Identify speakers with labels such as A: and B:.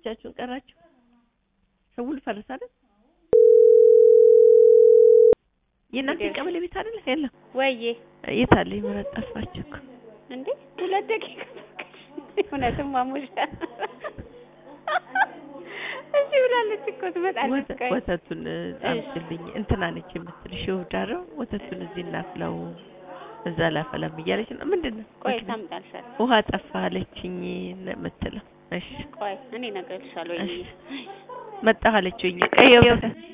A: ብቻችሁን ቀራችሁ? ሰው ሁሉ ፈረሰ አይደል? የእናንተ
B: እንዴት?
A: ቀበሌ ቤት አይደል? የለም።
B: ወይዬ
A: የት አለ ይመረጥ? ጠፋችሁ እኮ።
B: እንዴ ሁለት ደቂቃ እውነትም ማሙሻ እሺ ብላለች እኮ ትመጣለች።
A: ወተ-
B: ቆይ
A: ወተቱን አምጪልኝ እንትና ነች የምትልሽ ይወዳረው ወተቱን እዚህ እናፍላው እዛ ላፈላም እያለች ነው። ምንድን ነው
B: ቆይ
A: ምንድን ነው?
B: ታምጣልሻለሁ።
A: ውሃ ጠፋ አለችኝ ነው የምትለው። እሺ
B: ቆይ እኔ እነግርልሻለሁ።
A: እሺ
B: ወይዬ
A: መጣሁ አለችኝ። ቀይ ወተት